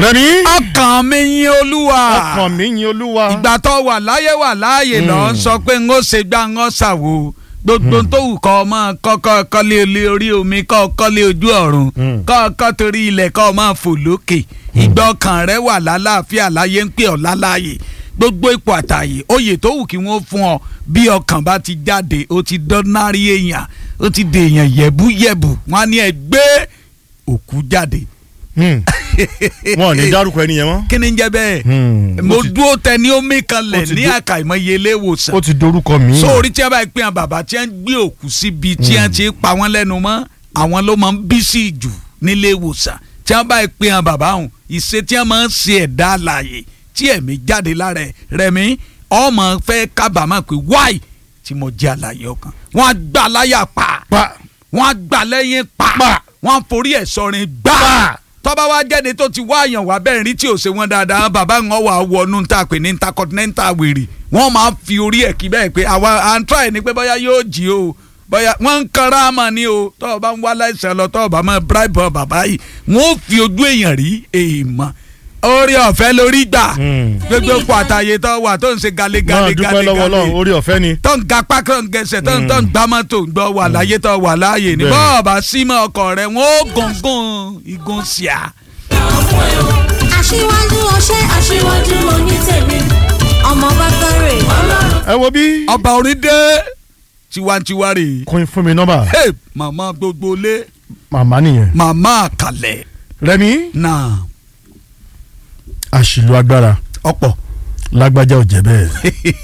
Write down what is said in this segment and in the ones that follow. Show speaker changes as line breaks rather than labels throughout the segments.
rẹmi
ọkàn mi yin olúwa
ọkàn mi yin olúwa.
ìgbà tó wà láyé wà láàyè lọ ń sọ pé ń ó ṣe gbá ń ó ṣàwo gbogbo tó wù kọ́ ọmọ kọ́kọ́ kọ́lé olé orí omi kọ́ kọ́lé ojú ọ̀run
Mm.
kọ́ kọ́ torí ilẹ̀ kọ́ ọmọ fò lókè ìgbà ọkàn rẹ wà lálàáfíà láyé ń pè ọ́ láláàyè gbogbo ipò àtàyè oyè tó wù kí wọ́n fún ọ bí ọkàn bá ti jáde ó ti dọ́nárì èèyàn ó ti dèèyàn yẹ̀búyẹ̀bù wọ́n á ní ẹ gbé òkú jáde
Hmm. wọn ò ní dárúkọ ẹni yẹn mọ́.
kí ni ń jẹ́ bẹ́ẹ̀
Hmm.
mo
Ó ti-
dúró tẹ ní omi kan
ó
lẹ̀
ti
ní
dé-
àkàìmọye ilé ìwòsàn
ó ti dorúkọ mi.
sórí tí a bá pín àwọn bàbá tí wọ́n gbé òkú síbi tí wọ́n ti pa wọ́n lẹ́nu mọ́ àwọn ló máa ń bí sí jù nílé ìwòsàn tí wọ́n bá pín àwọn bàbá ọ̀hún ìṣe tí wọ́n máa ń ṣe ẹ̀dá àlàyé tí ẹ̀mí jáde lára ẹ̀ rẹ̀mí ọmọ fẹ́ kábàámọ̀ pé wáì tí mo jẹ́ àlàyé ọkàn wọ́n á gbà láyà pa
pa
wọ́n á gbà lẹ́yìn pa
Pa.
wọ́n á forí ẹ̀ sọrin gbà
Pa.
tọ́ba wa jáde tó ti wá àyàn wá bẹ́ẹ̀ rí tí ò ṣe wọ́n dáadáa bàbá wọn wà wọnú ta pé ní intercontinental wèrè wọ́n máa fi orí ẹ̀ kí bẹ́ẹ̀ pé àwa à ń try ni pé bóyá yóò jí o bóyá wọ́n ń kanra mà ní o tọ́ọ̀ bá ń wá láìsàn lọ tọ́ọ̀ bá máa bribe ọ bàbá yìí wọ́n ó fi ojú èèyàn rí èèmọ̀ orí ọ̀fẹ́ lórí gbà
Hmm.
gbogbo pàtàyè tó wà tó ń ṣe gale
máa
gale
dúpẹ́
gale
lọ́wọ́ ọlọ́run
gale
orí ọ̀fẹ́ ni.
tó ń ga pákó ń gẹsẹ̀ tó ń tó ń gbá mọ́tò ń gbọ́ wà láyé tó wà láàyè ní
Bẹ́ẹ̀.
bọ́ọ̀bà símọ́ ọkọ̀ rẹ̀ wọ́n ó gùngùn igun síà.
aṣíwájú ọṣẹ aṣíwájú onítẹ̀mí ọmọ bákàrẹ̀ ọlọ́run.
ẹ wo bí
ọba orin dé tiwantiwa rè é.
kún fún mi nọ́mbà
Hey, màmá gbogbo lé
màmá nìyẹn.
màmá àkàlẹ̀
rẹmi
náà
àṣìlò agbára
ọ̀pọ̀.
lágbájá ò jẹ́ bẹ́ẹ̀.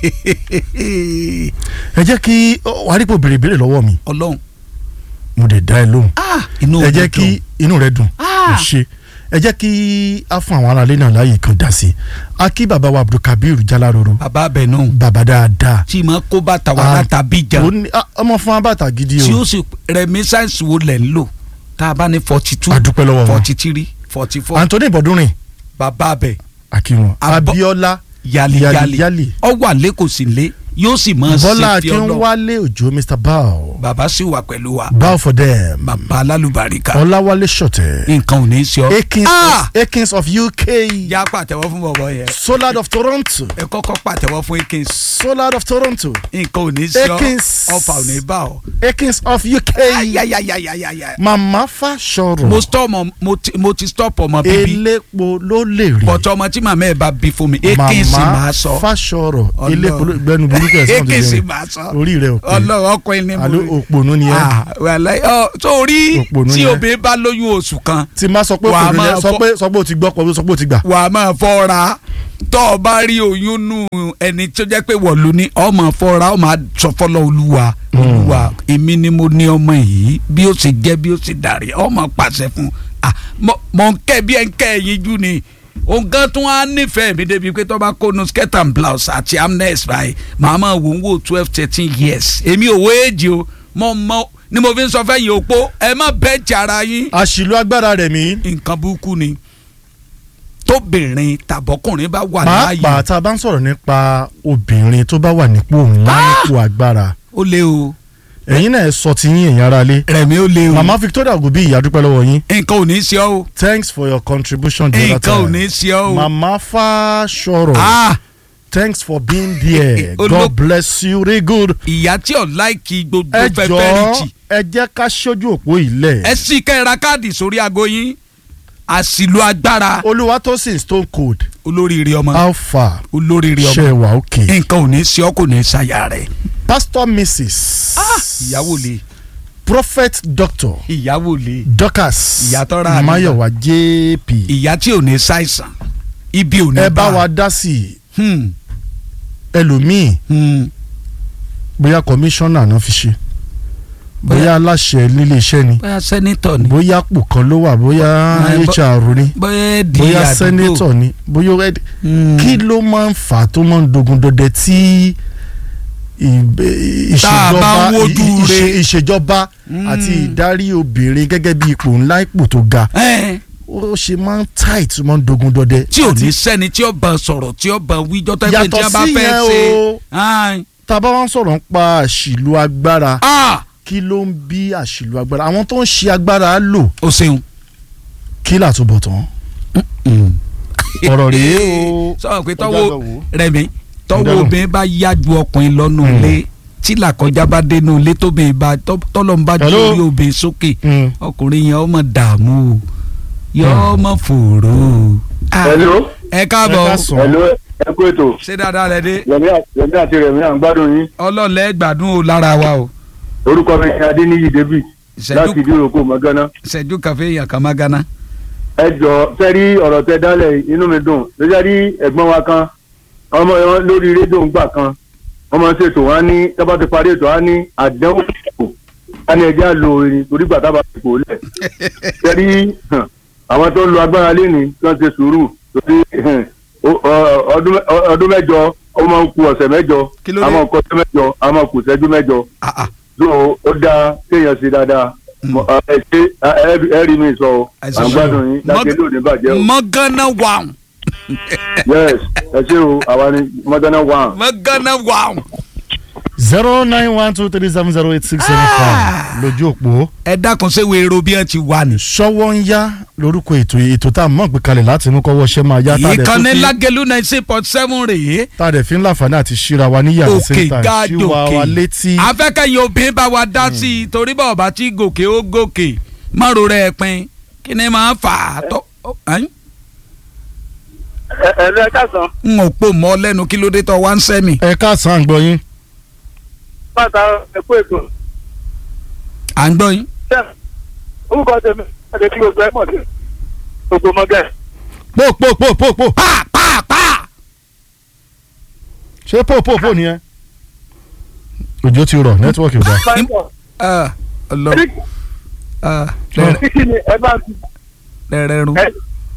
ẹ jẹ́ kí wàá rí pò béèrè béèrè lọ́wọ́ mi
ọlọ́run
mo lè dá ẹ lóhùn.
inú
ẹ
mi
jẹ́
dùn.
kí inú rẹ dùn
Ah.
ò ṣe ẹ jẹ́ kí a fún àwọn aráalé náà láàyè kan dá sí i a kí bàbá wa abdulkabir jalaroro
bàbá abẹ náà
bàbá dáadáa
tí ma kó bàtà wà
Ah,
láta bíjà
ó ní- ah, ọmọ fún abàtà gidi
tí
o
ó sì reminiscence wo lẹ̀ ń lò tá a bá ní forty two
A dúpẹ́ lọ́wọ́ wọn.
forty three forty four
anthony bọdúnrin
bàbá abẹ
akínwọn
Abọ́-
abiola
yali
Yali-
yali
Yali.
ọ wà lẹ́kọ̀ọ́ sí lé yóò sì máa
bọ́lá
ṣe fi ọlọ́
akínwálé òjò mr bao
bàbá sì wà pẹ̀lú wa
bao for them
bàbá alálùbáríkà
ọláwálé ṣọ̀tẹ̀
nǹkan ò ní í ṣe ọ.
akins
Ah!
akins of uk
yá pàtẹ́wọ́ fún bọ̀bọ̀ yẹn
solad of toronto
ẹ kọ́kọ́ pàtẹ́wọ́ fún akins
solad of toronto
nǹkan ò ní í ṣe ọ
Akins.
ọfà ò ní bá ọ.
akins of uk
ayayayayayaya.
mama fasọrọ
mo stop ọmọ mo ti mo ti stop ọmọ bíbí
elépo ló lè rí
bọ̀tọ̀ ọmọ tí màmá ẹ̀ bá bí fún mi akins máa sọ
fasọrọ
Ọlọ́run.
elépo ló gbẹnu burúkú ẹ sọ
akins
ọdún
máa sọ
orí rẹ ò pé
ọlọ́run ọkùnrin ni mo
alo òpònú ni ẹ
Ah, wàláhì, ọ, sórí
Òpònú
tí
ni ẹ.
obìnrin bá lóyún oṣù kan
tí má sọ pé
Wà á
òpònú ni ẹ
máa
sọ
fọ-
pé sọ pé o ti gbọ́ pọ̀ sọ pé o ti gbà.
wà á máa fọ́ra tó o bá rí oyún nù ẹni tó jẹ́ pé wọ̀lú ni ọ máa fọ́ra ọ máa sọ fọlọ́ olúwa olúwa èmi ni mo ní ọmọ yìí bí ó ṣe jẹ́ bí ó ṣe dàrí ọ máa pàṣẹ fún ah mọ- mọ ń kẹ́ bí ẹ ń kẹ́ ẹ̀yìn jú ni òun gan tún á nífẹ̀ẹ́ mi débi pé tó bá kó nu skirt and blouse àti amnes báyìí màá máa wò ń wò twelve thirteen years èmi ò wo èjì o mọ mọ ni mo fi ń sọ fẹ́yìn òpó ẹ má bẹ́ẹ̀ jà ara yín
àṣìlò agbára rẹ̀ mí
nǹkan burúkú ni tóbìnrin tàbọ́kùnrin bá wà láàyè
pàápàá tá a bá ń sọ̀rọ̀ nípa obìnrin tó bá wà nípò ńlá nípò agbára
ó lé o
ẹ̀yin náà ẹ sọ ti yín ẹ̀yin ara lé
rẹ̀mí ó lé o
mama victoria ogunbi ìyá dúpẹ́ lọ́wọ́ yín
nǹkan ò ní í ṣe ọ́ o
thanks for your contribution the other
nǹkan ò ní
time
í ṣe ọ́ o
mama fasọrọ
ah
thanks for being there
Olo-
god bless you really good
ìyá tí ò láìkì gbogbo
ẹ
fẹ́fẹ́
jọ̀ọ́
rìchì
ẹ jẹ́ ká ṣojú òpó ilẹ̀
ẹ sì kẹ́ ẹ ra káàdì sórí aago yín àṣìlò agbára
olúwatósìn stone cold
olóríire ọmọ
alpha
olóríire ọmọ
ṣe wà òkè
nǹkan ò ní í ṣe ọ́ kò ní í ṣàyà rẹ̀
pastor mrs
ìyàwó le
prophet doctor
ìyàwó le
dorcas
Ìyá tó ra àdúgbò.
mayowa jp
ìyá tí ò ní ṣàìsàn ibi ò ní
ẹ bá wa dá sí i
Hmm,
ẹlòmíì
hmm.
bóyá kọmíṣánná náà fi ṣe bóyá aláṣẹ nílé iṣẹ́ ni
bóyá sẹ́nitọ̀ ni
bóyá àpò kan ló wà bóyá
Ẹ, bó-
hr ni
bóyá di
bóyá
àdúgbò
sẹ́nétọ̀ ni bóyá red
Hmm.
kí ló máa ń fà á tó máa ń dogun dọdẹ tí ìbẹ-
Tá a bá
ìṣèjọba
ń wojú
ì- ì-
re.
ìṣèjọba
Mm.
àti ìdarí obìnrin gẹ́gẹ́ bí ipò ńlá ipò tó ga
Ẹ́n,
ó ṣe máa ń tight tó máa ń dogun dọdẹ.
tí ò ní sẹ́ni tí ó bá sọ̀rọ̀ tí ó bá wíjọ́ tó ẹgbẹ́
Yàtọ̀
tí a bá
sí
fẹ́
yẹn
ṣe.
o.
Ẹ́n,
tá a bá wá ń sọ̀rọ̀ ń pa àṣìlò agbára
ah,
kí ló ń bí àṣìlò agbára àwọn tó ń ṣe agbára lò
o ṣeun.
kí làtúbọ̀ tán ọ̀rọ̀ rèé o
sọ pé
Ọjọ́
tọ́wọ́
àgbà wò.
rẹ̀mí tọ́wọ́
Ọjọ́ àgbà.
obìnrin bá yá ju ọkùnrin lọ́nù
Mm.
ilé tí làkọjá bá dénú ilé tóbìnrin bá tọ́- tọ́lọ́run bá ju
Hello?
orí obìnrin sókè
Mm.
ọkùnrin yẹn ọmọ dààmú o yọ ọmọ fòrò o. Ah,
Hello.
ẹ
ẹ
káàbọ̀
ká
o.
sàn
Hello, ẹ kú ètò.
ṣé dáadáa lẹ dé
Rẹ̀mí à- Rẹ̀mí àti Rẹ̀mí à ń gbádùn yín.
ọlọ́ọ̀lẹ́ gbádùn o lára wa o
Orúkọ mi ni Adéníyì David láti
ìṣẹ́jú
ìdíròkò Mọ́gánná.
ìṣẹ́jú kàfé yàn kàn má gánà.
Ẹ jọ sẹ́rí ọ̀rọ̀ tẹ dálẹ̀ inú mi dùn. Lójá rí ẹ̀gbọ́n wa kan, ọmọ wọn lórí rédíò ń gbà kan. Wọ́n máa ń ṣètò wọn á ní tábà ti parí ètò á ní àdánwò ìṣòkò. Á ní ẹjẹ́ àlò orin torí gbà tábà ti kò lẹ̀. Sẹ́rí hàn, àwọn tó ń lo agbára léni kí wọ́n ṣe sùúrù torí hàn, ó- ọ- ọdún mẹ- ọ- ọdún mẹ́jọ ó máa ń ku ọ̀sẹ̀ mẹ́jọ.
Kí ló dé?
A máa ń kọ́ ọ̀sẹ̀ mẹ́jọ, a máa kù ìṣẹ́jú mẹ́jọ
Ah, ah.
so ó dáa kéèyàn ṣe dáadáa Mo- ẹ ṣe ẹ- ẹ rí mi sọ o
Ẹ ṣe
à ń
sọ.
gbádùn yín láti ilé òní bàjẹ́ o
mọ́gánná wà
yes ẹ ṣe o àwa ni mọ́tánná wà.
mọ́gánná wà.
zero nine one two three seven zero eight six seven five lójú òpó
ẹ dákun ṣé wèrò bí ẹ ti wà ní.
ṣọwọ́ ń yá lórúkọ ètò ètò tá a mọ̀ gbé kalẹ̀ láti inú kọ́wọ́ ṣẹ́ máa yá tá a dẹ̀
ìkànnì
tó fi-
lágẹ̀lú ninety point seven rèé
tá a dẹ̀ fi ń láǹfààní àti ṣíra wa ní yàrá
òkè
sẹ́ńtà ṣíwa wa
gàdòkè
létí
afẹ́kẹ́yìn obìnrin bá wa dá sí i torí bá ọba tí gòkè ó gòkè márùn rẹ̀ pin kí ni máa fà á tọ́ ẹ́n?
ẹ ẹ lọ ká sàn
n ò pò mọ́ lẹ́nu kí ló dé tọ́ wá ń sẹ́mi.
ẹ káàsán àgbọ̀ yín
pátá ẹ kú ètò
à ń gbọ́ yín.
orúkọ tèmi ẹ ti gbogbo ẹ mọ̀ sí gbogbo mọ́gẹ́.
pò pò pò pò pò
pa pa pa.
ṣé pò pò pò nìyẹn òjò ti rọ̀ nẹ́tíwọ́ọ̀kì ò dáa
Ah, ọlọ ah, rẹ-
kí ni ẹ bá ti
rẹrẹrun
ẹ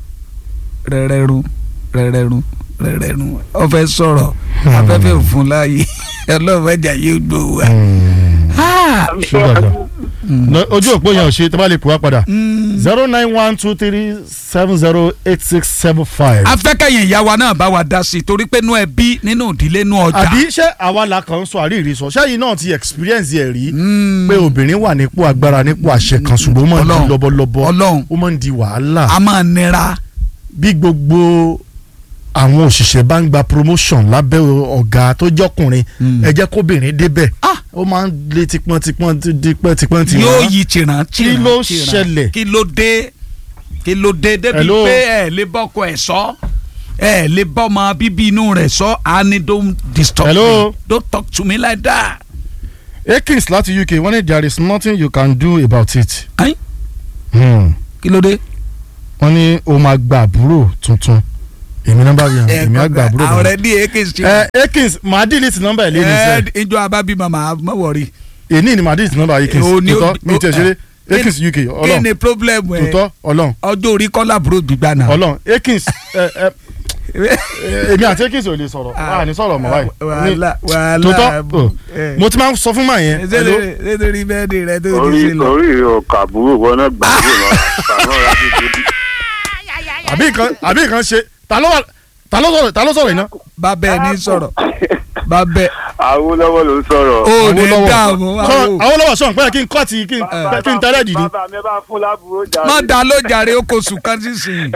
rẹrẹrun rẹrẹrun rẹrẹrun ó fẹ́ sọ̀rọ̀ afẹ́fẹ́ òfun láàyè ọlọ́mọdé yóò gbowó wa. Ah,
ṣé dáadáa Lọ- ojú òpó yẹn ò ṣe tó bá lè pè wá padà
mm.
zero nine one two three seven zero eight six seven five.
afẹ́kẹ̀yìn ìyá wa náà bá wa dá sí i torí pé nú ẹbí nínú ìdílé nú ọjà.
àbí ṣé àwa la kàn ń sọ àríyìí sọ ṣẹ́yìn náà ti experience ẹ̀ rí
Mm.
pé obìnrin wà nípò agbára nípò àṣẹ kan ṣùgbọ́n ó máa ń di
Ọlọ́run.
lọ́bọ̀lọ́bọ̀
Ọlọ́run.
ó máa ń di wàhálà
a máa nira.
bí gbogbo àwọn òṣìṣẹ́ bá ń gba promotion lábẹ́ ọ̀gá tó jọkùnrin
Mm.
ẹ jẹ́ kóbìnrin débẹ̀
Ah.
ó máa ń lé tipọ́ntipọ́n tipọ́ntipọ́n ti
yóò
wá.
yí tìràn tìràn
Kí ló
tìràn.
ṣẹlẹ̀?
kí ló dé kí ló dé débi
Hello?
pé ẹ lè bọ́kọ ẹ̀ sọ ẹ lè bọ́mọ bíbí inú rẹ̀ sọ á ní don't disturb
Hello?
me don't talk to me like that.
Akins láti UK wọ́n ní there is nothing you can do about it.
Ẹ́n?
Hmm.
kí ló dé.
wọ́n ní o máa gba àbúrò tuntun èmi nọ́mbà yẹn èmi á gba àbúrò
àwọn
tuntun.
rẹ̀ ní èké sí.
ẹ Akins màá delete nọ́mbà ẹ̀ lẹ́nu
ẹ
sẹ́
ìjọ abábí màmá má wọrí.
èní ni màá delete nọ́mbà Akins
O ní o-
tòótọ́ mi
o-
tẹ̀ ṣeré
kí
Akins UK
kí
ọlọ́run
ni problem ẹ
tòótọ́ ọlọ́run
ọjọ́ orí kọ́lá àbúrò gbígbà náà.
ọlọ́run Akins ẹ ẹ ẹ, èmi àti Akins ò lè sọ̀rọ̀ a ní sọ̀rọ̀ mọ́ báyìí
wàhálà wàhálà
tòótọ́ o, mo ti máa ń sọ fún màá yẹn hello?
nítorí bẹ́ẹ̀ni rẹ tó ti
orí
ṣe lọ.
orí ọkà àbúrò wọn náà gbàgbé lọ àmọ́ ra bí gidi.
àbí nǹkan àbí nǹkan ṣe ta ló wà ta ló sọ̀rọ̀ ta ló sọ̀rọ̀ iná.
bàbá ẹ ní sọ̀rọ̀ bàbá ẹ
Awólọ́wọ̀ ló ń sọ̀rọ̀.
ò ní
Awólọ́wọ̀.
dààmú
Sọ
àwọn.
Awólọ́wọ̀ sọ̀rọ̀ pé kí n kọ́ ti kí n
Eh.
kí n tẹ́lẹ̀ dì ní.
bàbá mi bá fún lábúrò jáde.
má dá ló jàre ó kò sùn kan sísìn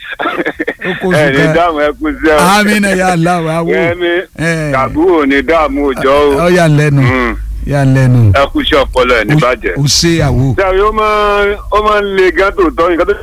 ó kò
ẹ
sùn
ní
kan
dáàmú ẹ kú sí ẹ.
àmì náà yà láwọ àwọ
Yẹ́mi
Eh.
àbúrò ní dáàmú òjọ́
ọ
o.
yà lẹ́nu
Mm.
yà lẹ́nu
ẹ kú sí ọpọlọ ẹ níbàjẹ́.
ó ṣe àwọ.
sẹ́yìn ó máa ó máa ń le gan tòótọ́ nǹkan tó.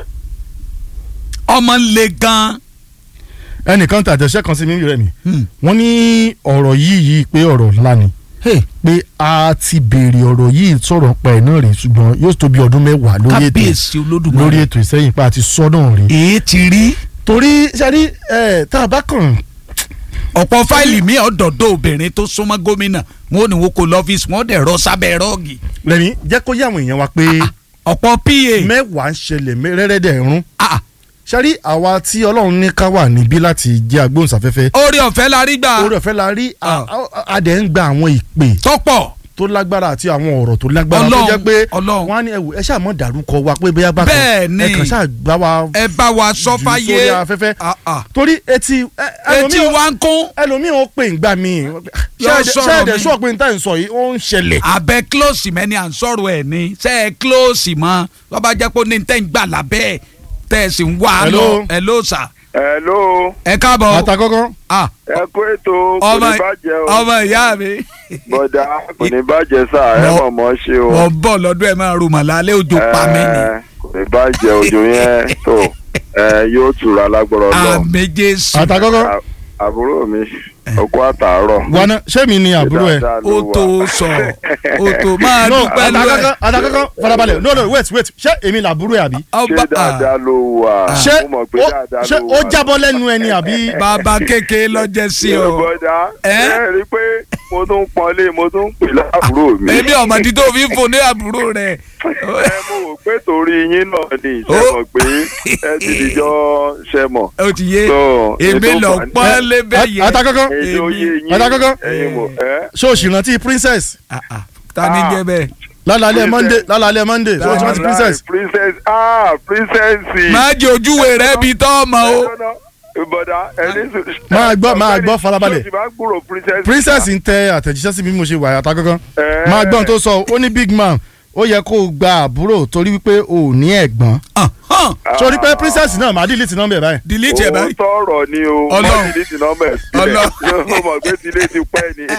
ọmọ ń le gan.
ẹnìkan tàjẹsẹ́ kan sí mi rẹ̀ mi
Hmm.
wọ́n ní ọ̀rọ̀ yìí yìí pé ọ̀rọ̀ ńlá ni
Hey,
pé a ti béèrè ọ̀rọ̀ yìí sọ̀rọ̀ pa ẹ̀ náà rè ṣùgbọ́n yóò tó bí ọdún mẹ́wàá lórí ètò
kábíyèsí
lórí
olódùmarè
ètò ìsẹ́yìn pa àti sọ́dọ̀ rè.
èé ti rí
torí sẹ́rí ẹ̀ tá a bá kàn
ọ̀pọ̀ fáìlì mi ọ̀dọ̀dọ̀ obìnrin tó súnmọ́ gómìnà wọn ò ní wọn kò lọ́fíìsì wọn dẹ̀ rọ sábẹ́ rọ́ọ̀gì
lẹ́ni jẹ́ kó yé àwọn èèyàn wa pé
ọ̀pọ̀ pa
mẹ́wàá ń ṣẹlẹ̀ mẹ́- rẹ́rẹ́dẹ̀ rún
Ah,
sẹ́rí àwa tí ọlọ́run ní ká wà níbí láti jẹ́ agbóhùnsáfẹ́fẹ́
orí ọ̀fẹ́ la rí gbà
orí ọ̀fẹ́ la rí a-
Ah.
a- a dẹ̀ ń gba àwọn ìpè
tọ́pọ̀
tó lágbára àti àwọn ọ̀rọ̀ tó lágbára tó
Ọlọ́run,
jẹ́ pé
Ọlọ́run.
wọ́n á ní ẹ̀wù ẹ ṣáà mọ̀ dárúkọ wa pé bóyá bá
Bẹ́ẹ̀ ni.
ẹ kàn ṣáà gbá wa
ẹ bá wa sọ
jù
fáyé
sórí afẹ́fẹ́
Ah, ah.
torí etí ẹ-
etí
ẹlòmíì-
wa ń kún
ẹlòmíì ó pè ń gbà mí
Yóò sọ̀rọ̀
ṣẹ́ẹ̀dẹ̀
mi.
sọ pé níta ń sọ yìí ó ń ṣẹlẹ̀
abẹ close mẹ́ni à ń sọ̀rọ̀ ẹ̀ ní ṣe é close mọ́ wọ́n bá jẹ́ pé ó ní tẹ́ ń gbà lábẹ́ ẹ̀ tẹ́ ẹ sì ń wá a
Hello.
lọ ẹ ló sà
hello
ẹ káàbọ̀
àtàkọ́kọ́
Ah,
ẹ kú ètò kò
ọmọ
ní bàjẹ́ o
ọmọ ìyá mi
bọ̀dà kò ní bàjẹ́ sà ẹ
Mo-
mọ̀ mọ́ ṣe o
wọ́n bọ̀ lọ́dún ẹ̀ máa ro màlálẹ́ òjò pa mí ni
Ẹ, kò ní bàjẹ́ òjò yẹn tó ẹ yóò tura lágbọ́rọ̀ lọ
àmì jésù
àtàkọ́kọ́
À- àbúrò mi ọkọ àtàárọ̀
wana ṣé mi ni àbúrò ẹ.
Dáadáa
ó
ló wà.
tó sọ ó tó máa
no
dúpẹ́ lọ
àtàkọ́kọ́
ẹ̀
àtàkọ́kọ́ farabalẹ̀ no no wait wait ṣé èmi làbúrò ẹ àbí.
ọba
ṣé dáadáa ló wà
ṣé
mo mọ̀ pé
ó
dáadáa
ṣé
ló
ó
wà.
jábọ́ lẹ́nu ẹni àbí.
bàbá kékeré lọ́jẹ́ sí ọ
bọ̀dà
Ẹ?
ẹ rí i pé mo tún pọ́nlé mo tún pè láàbúrò mi.
èmi ọmọdé tó fi fò ní àbúrò rẹ
ẹ mo wò pé torí yín náà ni
Ó.
ìṣe mọ̀ pé ẹ ti dìjọ ṣe mọ̀.
ó ti yé
So,
èmi
ètò
lọ
fà-
pọ́n lébẹ̀ yẹn
àtàkọ́kọ́
èdè oyè yín
Àtàkọ́kọ́.
ẹ̀yin mọ̀ ẹ́.
ṣé o sì rántí princess
Ah, ah, ta ni jẹ́ bẹ́ẹ̀
lálàálẹ̀ monday lálàálẹ̀ monday ṣé o sì rántí princess.
princess ah princess.
má jẹ ojúwe rẹ bí tọ́ ọmọ o
bọ̀dà ẹni sùn.
Máa gbọ́- máa gbọ́ farabalẹ̀.
ṣé o ti máa gbúrò princess.
princess ń tẹ àtẹ̀jíṣẹ́ sí bí mo ṣe wà àtàkọ́kọ́
Ẹ.
máa gbọ́n tó sọ ó ní big man ó yẹ kó o gba àbúrò torí wípé o ò ní ẹ̀gbọ́n
Ah, hàn,
sórí pé princess náà máa delete nọ́mbà ẹ̀ báyìí.
delete ẹ̀ báyìí
Òótọ́ ọ̀rọ̀ ni o.
Ọlọ́run.
Má delete nọ́mbà ẹ̀ sílẹ̀.
Ọlọ́run.
Yóò mọ̀ pé tilé ti pẹ́ ni.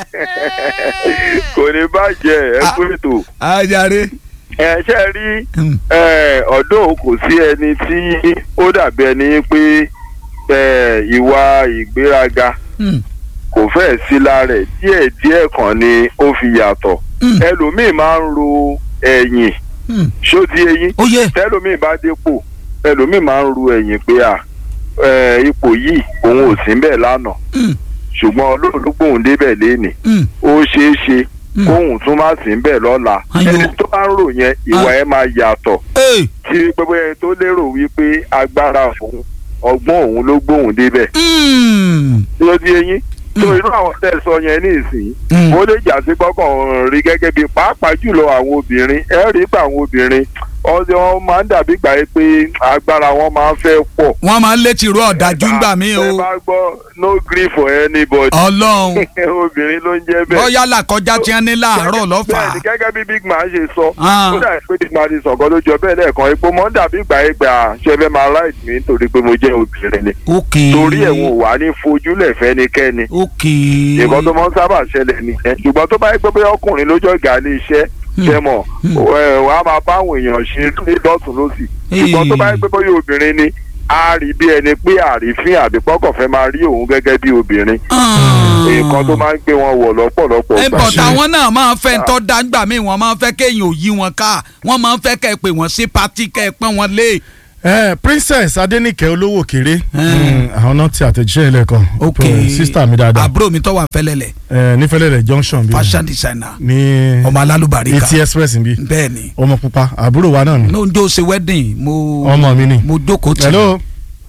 Kò ní bàjẹ́ ẹ kú ètò.
ajare
Ẹ ṣe rí
Hmm.
ẹ, ọ̀dọ́ kò sí ẹni tí ó dàbí ẹni pé ẹ, ìwà ìgbéraga
Hmm,
kò fẹ́ sí lára ẹ̀ díẹ̀ díẹ̀ kan ni ó fi yàtọ̀.
Hmm.
Ẹlòmíì máa ń ro ẹ̀yìn
hmm.
ṣó di eyín
ó yẹ
tẹlómi bá dépò ẹlòmíì máa ń ru ẹ̀yìn pé à ẹ, ipò yìí òun ò sí bẹ́ẹ̀ lánàá
Hmm,
ṣùgbọ́n ọlọ́run ló gbóhùn débẹ̀ lénìí
hmm.
ó ṣeé ṣe
Hmm.
kóhùn tún má sí bẹ́ẹ̀ lọ́la
Ayọ̀.
ẹni tó bá ń rò yẹn ìwà ẹ̀ máa yàtọ̀
Ee,
tí gbogbo ẹni tó lérò wípé agbára òun ọgbọ́n òun ló gbóhùn débẹ̀
hmm,
ló di eyín tó irú àwọn tẹ́ sọ yẹn ní ìsìn
hmm.
ó lè jà sí gbọ́kàn rí gẹ́gẹ́ bí pàápàá jùlọ àwọn obìnrin ẹ rí pa àwọn obìnrin ọdẹ wọn máa ń dàbí gbà yẹ pé agbára wọn máa ń fẹ́ pọ̀.
wọ́n máa ń létí irú ọ̀dájú ńgbà mí o
ẹ bá gbọ́ no gree for anybody.
ọlọ́run
obìnrin ló ń jẹ́ bẹ́ẹ̀.
bọ́yá làkọjá tí wọ́n ní láàárọ̀ lọ́fà
bẹ́ẹ̀ni gẹ́gẹ́ bí big man ṣe sọ
Ah.
ó dàbí pé big man ti sọ̀kan ló jọ bẹ́ẹ̀ lẹ́ẹ̀kan epo mọ́ ń dàbí gbà yẹ gbà ṣe fẹ́ máa right mi nítorí pé mo jẹ́ obìnrin ni.
ok
torí ẹ̀ wọn ò wá ní fojúlẹ̀ fẹ́nikẹ́ni
ok
nǹkan tó máa ń sábà ṣẹlẹ̀ nìyẹn ṣùgbọ́n tó bá yẹ pé bóyá ọkùnrin lójó ìgà ilé iṣẹ́ ṣe mọ̀ wọ́n á máa bá àwọn èèyàn ṣe ní dọ́tún lọ́sì ṣùgbọ́n tó bá yẹ pé bóyá obìnrin ni a rí bí ẹni pé àrífín àbí pọ́kàn fẹ́ máa rí òun gẹ́gẹ́ bí obìnrin nǹkan tó máa ń gbé wọn wọ̀ lọ́pọ̀lọpọ̀
ẹ
gbà.
bọ̀ táwọn náà máa ń fẹ́ ń tọ́ dáńgbà míì wọ́n máa ń fẹ́ kéèyàn ò yí wọn ká wọ́n máa ń fẹ́ kẹ́ ẹ pè wọ́n sí pátí kẹ́ ẹ pọ́n wọn lé.
ẹ princess adenike olówó kéré
Hmm.
àwọn náà ti àtẹ̀jíṣẹ́ ilẹ̀ kan
ok
sista mi dáadáa
àbúrò mi tó wà fẹ́lẹ́lẹ̀
ẹ nífẹ̀lẹ́ rẹ̀ junction bí
fashion designer
ní
ọmọ alálùbáríkà
etí express bí
bẹ́ẹ̀ ni
ọmọ pupa àbúrò wa náà ni
ní oúnjẹ ṣe wedding mo
ọmọ mi ni
mo jókòó tì
hello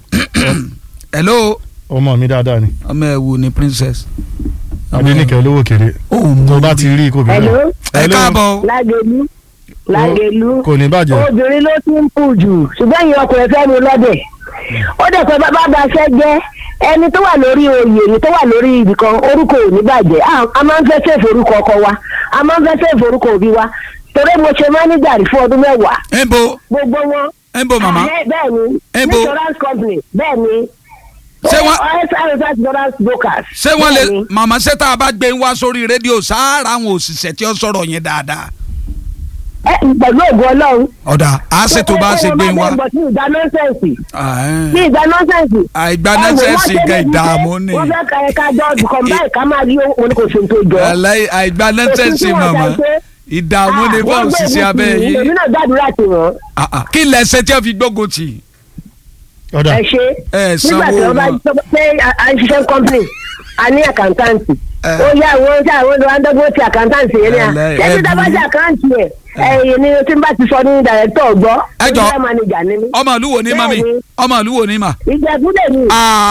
hello
ọmọ mi dáadáa ni
ọmọ ẹ wo ni princess.
adenike olówó kéré
ó mú
tó bá ti rí kò bí
Hello?
ẹ káàbọ̀
lágẹ̀lú lágẹ̀lú
kò ní bàjẹ́
obìnrin ló ti ń pù jù ṣùgbọ́n ìyẹn ọkùnrin fẹ́ mu lọ́dẹ̀ ó dẹ̀ pé bàbá bá fẹ́ jẹ́ ẹni tó wà lórí oyè ni tó wà lórí ibìkan orúkọ ò ní bàjẹ́ Ah, a máa ń fẹ́ sèfò orúkọ ọkọ wa a máa ń fẹ́ sèfò orúkọ òbí wa torí mo ṣe máníjà rí fún ọdún mẹ́wàá
ẹ ń bo
gbogbo wọn.
ẹ ń bo màmá
Ah, bẹ́ẹ̀ ni
Ebo.
insurance company bẹ́ẹ̀ ni
Ṣé wọ́n-
ọ́sàrẹ́sà insurance brokers.
ṣé wọ́n lè
bẹ́ẹ̀ ni.
màmá ṣé tá a bá gbé wá sórí rédíò sáárà àwọn òṣìṣẹ́ tí ó sọ̀rọ̀ yẹn dáadáa.
Ẹ, pẹ̀lú ògùn ọlọ́run.
ọ̀dà á ṣe tó bá ṣe gbé wá.
ní ìgbà nọ́ńsẹ̀nsì
Ah,
ní ìgbà nọ́ńsẹ̀nsì.
àìgbà
Ẹ wò,
nọ́ńsẹ̀nsì
wọ́n ṣe
gan
débi
ìdààmú
pé
ni
wọ́n fẹ́ ka ẹ̀ka jọ́ọ̀dù kan báyìí ká máa rí owó ní kò sí tó jọ.
Wàláhì, àìgbà nọ́ńsẹ̀nsì
Òfin tí wọ́n
màmá
dá pé-
ìdààmú ni
Ah,
fún
wọ́n gbé
òṣìṣẹ́ abẹ́
ibùsùn
yìí.
èmi náà gbàdúrà tì wọ́n.
Ah, ah. kí lẹ́sẹ̀ tí wọ́n fi gbógun tì í.
ọ̀dà
ẹ ṣe
Ẹ
nígbà
sanwó
tí wọ́n bá
wọn.
sọ pé a- a ń ṣiṣẹ́ company a ní àkàntáǹtì
Ẹ.
ó yá àwọn tí àwọn olùwà ń dọ́gbọ́n ti àkàntáǹtì yẹn ní à
Ẹlẹ́-
ṣẹ́ni
ẹ
tá a bá
burú.
ṣe àkáǹtì ẹ̀ ẹ̀yìn ni tí n bá ti sọ ní dàrẹ́tọ̀ gbọ́
Ẹ jọ̀ọ́.
ó jẹ́ manager ni mí.
ọmọ ìlú wo ni mami
Bẹ́ẹ̀ni.
ọmọ ìlú wo ni mà.
ìjẹ́kúlẹ̀ mi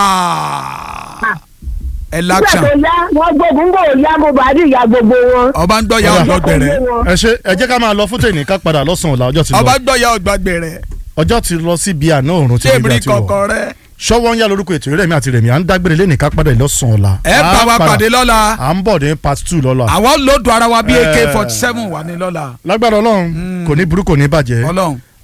Ah. ẹ
nígbà
láksàn
tó yá wọ́n gbógun gbò yá gbogbo àdí ìyá gbogbo wọn.
ọba ń gbọ́ ya
Ọ̀dà.
ọgbà gbẹ̀rẹ̀
ẹ ṣe ẹ jẹ́ ká máa lọ fún tèmi ká padà lọ́sàn-án ọ̀la ọjọ́ ti
ọba
lọ
ń gbọ́ ya ọgbà gbẹ̀rẹ̀
ọjọ́ ti lọ sí bíi àná òrùn tí
ṣé
ibi
èmi
àti wọ̀
kọ̀ọ̀kan rẹ.
ṣọwọ́ ń yá lórúkọ ètò ìrẹ́mi àti rẹ̀mí à ń dágbére lẹ́nìí ká padà lọ́sàn-án ọ̀la
ẹ
À
bá
ń
wa
padà-
pàdé lọ́la
à ń bọ̀ ní part two lọ́la
àwọn lòdù ara wa bí
Eh.
ak forty seven wà ní lọ́la
lágbára ọlọ́run kò ní burú kò ní bàjẹ́
ọlọ́run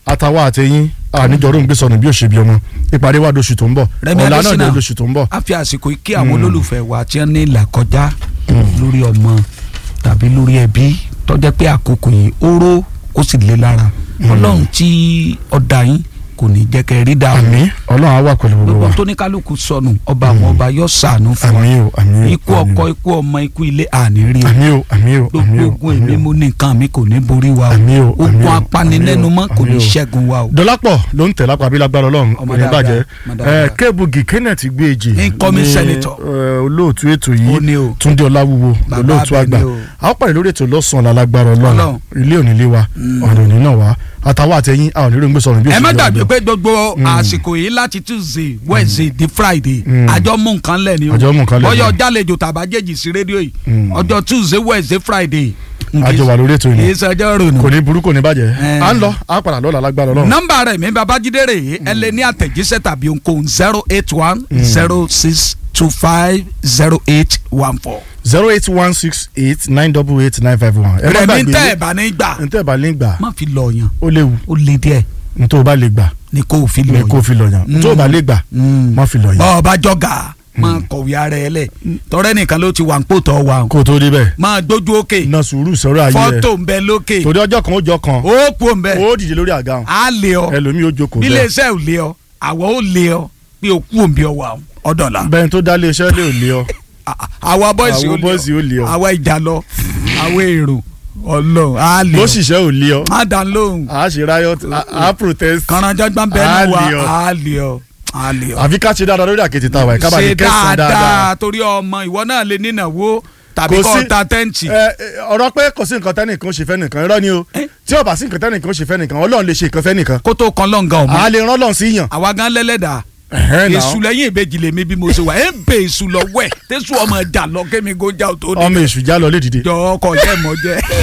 àtàwọn àtẹ̀yìn àníjọ́rò ń gbé sọnù bí òṣèbí ọmọ ìpàdé wa lóṣù tó ń bọ̀
Rẹ̀mí
ọ̀la náà
Adésínà.
dé lóṣù tó ń bọ̀.
a fi àsìkò yìí kí àwọn olólùfẹ́ wa tí wọ́n ní ìlà kọjá lórí ọmọ tàbí lórí ẹbí tó jẹ́ pé àkókò yìí ó ró ó sì lé lára ọlọ́run tí ọ̀dà yín kò ní jẹ́ kẹ́ ẹ rí dààmú
àmín ọlọ́run á wà pẹ̀lú gbogbo
gbogbo
wa
tó ní kálukú sọnù ọba àwọn ọba yóò ṣàánú fún wa
àmín o àmín o
ikú ọkọ ikú ọmọ ikú ilé àní rí o
àmín o àmín o àmín
gbogbo
o
ogun èmi
àmín o.
mo ní nǹkan mi kò ní borí wa
Àmín o,
o
àmín
ogun
o,
apanilẹ́numọ́
àmín o,
kò ní
àmín o.
ṣẹ́gun wa o.
dọ́lápọ̀ ló ń tẹ̀ lápá bí lágbára ọlọ́run
Ọmọ
kò ní
dáadáa,
bàjẹ́
ọmọ dáadáa.
ẹ kébùgì kenneth gbèjì
Incoming senator.
olóòtú ètò
Ó ní
yìí
o.
túndé ọláwúwo
Bàbá
olóòtú
bẹ́ẹ̀
àgbà
ni o.
a ó pàdé lórí ètò lọ́sàn-án lálágbára ọlọ́run
Ọlọ́run.
ilé òní lé wa ọ̀nà òní náà wá àtàwọn àtẹ̀yìn a ò ní rògbé sọ̀rọ̀ bí
ẹ má
òṣèlú
gbàgbé
ọ̀dọ́.
pé gbogbo àsìkò yìí láti tuesday wednesday di friday àjọ mú nǹkan lẹ̀ ni o
Àjọ mú nǹkan lẹ̀ ni.
bọ́yọ̀ jálejò tàbájẹ́jì sí rédíò yìí ọjọ́ tuesday wednesday friday.
àjọ wà lórí ètò
kì í
yìí
ṣẹjọ́ rònú.
kò ní burú kò ní bàjẹ́
Eh.
à ń lọ à ń padà lọ́la lágbára ọlọ́run
nọ́mbà rẹ̀ mi babájídé rè é ẹ lè ní àtẹ̀jíṣẹ́ tàbí ohunkóhun zero eight one zero six two five zero eight one four.
zero eight one six eight nine double eight nine five one ẹ má
rẹ̀mí
gbàgbé
tẹ́ ẹ̀ bá ní gbà
ntẹ́ bá lè gbà
má fi lọ yàn
ó léwu
ó lé díẹ̀
ntọ́ bá lè gbà
ni kò fi lọ
ní
yàn.
kó fi lọ yàn ntọ́ bá lè gbà má fi lọ yàn
bọ́ọ̀ bá jọ̀gà máa kọ̀wé ara ẹ lẹ̀ tọ́rẹ́ nìkan ló ti wà ń pò tọ́ wa o.
kó o tó débẹ̀
máa gbójú òkè
na sùúrù sọ̀rọ̀ ayé rẹ̀
fọ́tò ń bẹ lókè
torí ọjọ́ kan ó jọ kan
ó kú ń bẹ
ó dìde lórí àga hàn
á lé ọ
ẹlòmíì ó jókòó
bí
bẹ́ẹ̀
iléeṣẹ́ ò lé ọ àwọ̀ ó lé ọ pé o kú òǹbí ọwà ọ̀dọ̀là
bẹ́ẹ̀ tó dá iléeṣẹ́ lè ò lé ọ
àwa bọ́ìsì
Àwa bọ́ìsì ó lé ọ.
àwa ìjà lọ àwa èrò ọlọ́run á lé
bó
ọ
ṣiṣẹ́ ò lé ọ
á dá lóhùn
à á ṣe riot à á protest
kànáńjàgbọ́n bẹ́ẹ̀
Á
ni wa
lé ọ.
á lé ọ á lé ọ.
àfi ká ṣe dáadáa lórí àkẹ́tì tá a wà yìí ká bá lè
ṣe
kẹsàn-án dáadáa
dáadáa torí ọmọ ìwọ náà lè nínáwó tàbí
Kò
kọ́
sí-
ta tẹ́ǹtì.
ẹ ẹ, ọ̀rọ̀ pé kò sí nǹkan tẹ́nìkan ṣe fẹ́ nìkan irọ́ ni o
Eh?
tí ó bá sí nǹkan tẹ́nìkan ṣe fẹ́ nìkan ọlọ́run lè ṣe nǹkan fẹ́ nìkan
kó tó kan lọ́ǹgà ọ̀mọ́
à á lè rán lọ́n sí yàn
àwa gan lẹ́lẹ́dà
Ẹ̀hẹ́n náà.
èṣù lẹ́yìn ìbejì lèmi bí mo ṣe wà ẹ̀ ń bẹ èṣù lọ wẹ̀ tẹ́sù ọmọ ẹja lọ kémi kó já o tó
ọmọ èṣù já lọ lédìde
jọ ọkọ̀ yẹ́ mọ́ jẹ́.